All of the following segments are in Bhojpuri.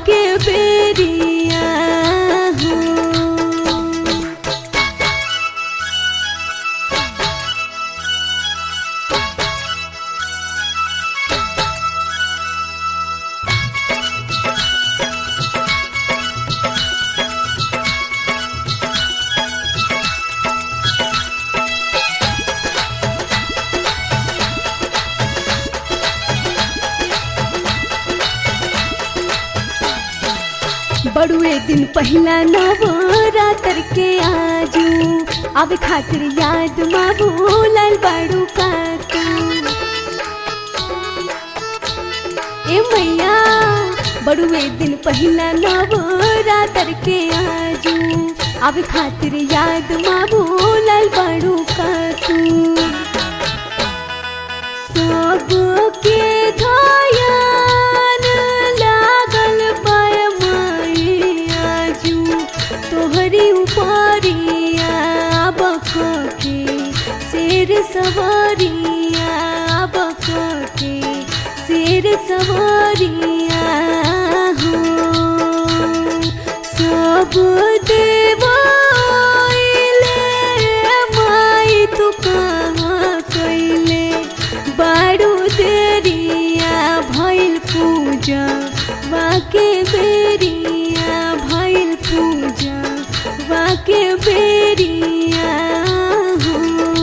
बाके बेरिया हो बड़ुए दिन पहिला नवरात्र के आजू अब खातिर याद माबू लाल बाड़ू का तू ए मैया बड़ुए दिन पहिला नवरात्र के आजू अब खातिर याद माबू लाल बाड़ू का तू सबके ध्यान लागल पाय आजू तोहरी उपरिया बके शेर सवारिया बके शेर सवारिया हो सब देवाइले माई तू कहाँ कैले बारू देरिया भइल पूजा बाके बेरिया भइल पूजा बाके बेरिया हो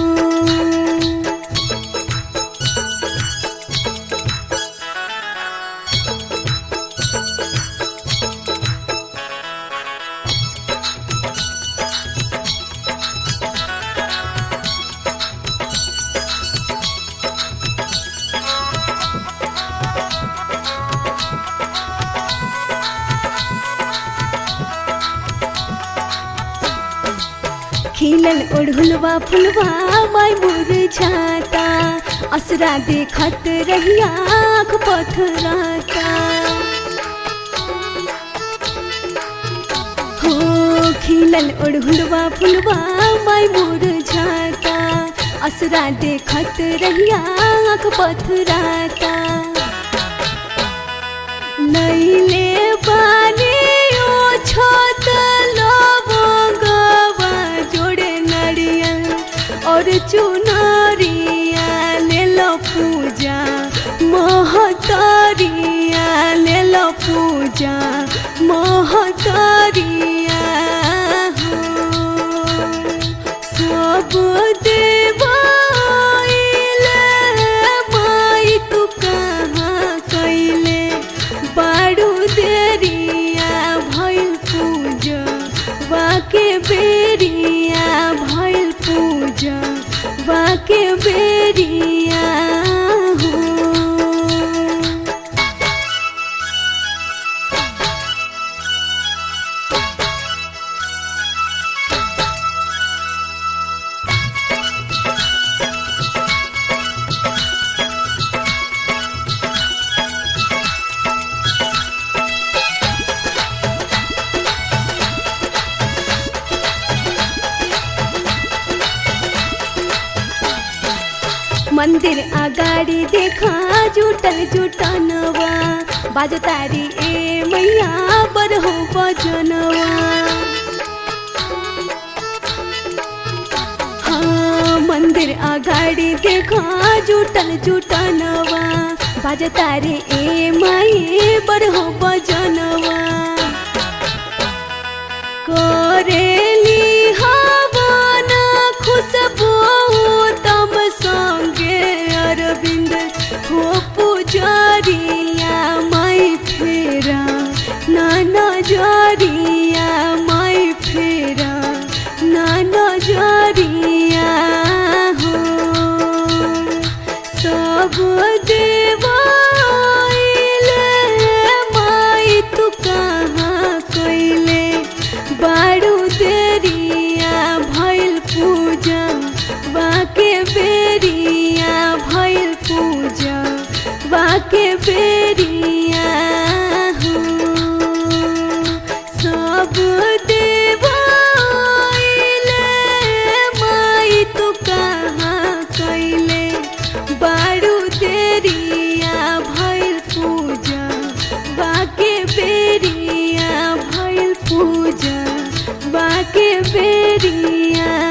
खिलल ओढ़ुलवा फुलवा माय मुरझाता असरा देखत रहिया आँख पथराता हो खिलल ओढ़ुलवा फुलवा माय मुरझाता असरा देखत रहिया आँख पथराता लैले बानी ओ छोट लवंगवा जोड़े नरियल और चुनरिया ले लो पूजा महतरिया ले लो पूजा महतरिया हो सब देवाइले माई तू कहाँ कैले बारू देरिया भइल पूजा बाके बेरिया भइल पूजा बाके बेरिया हो मंदिर अगाडि देखा जुटल जुटनवा बाजतारी ए मैया बर हो बजनवा हाँ मंदिर अगाडि देखा जुटल जुटनवा बाजतारी ए माई बर हो बजनवा करेली हवन खुशबू तम संगे अरविंद हो पुजरिया माई फेरा नाना जरिया माई फेरा नाना जरिया हो सब देवाइले माई तू कहाँ कैले बारू देरिया भइल पूजा बाके बेरिया भइल पूजा बाके बेरिया हो सब देवाइले माई तू कहाँ कैले बारू तेरी पूजवा के बेरिया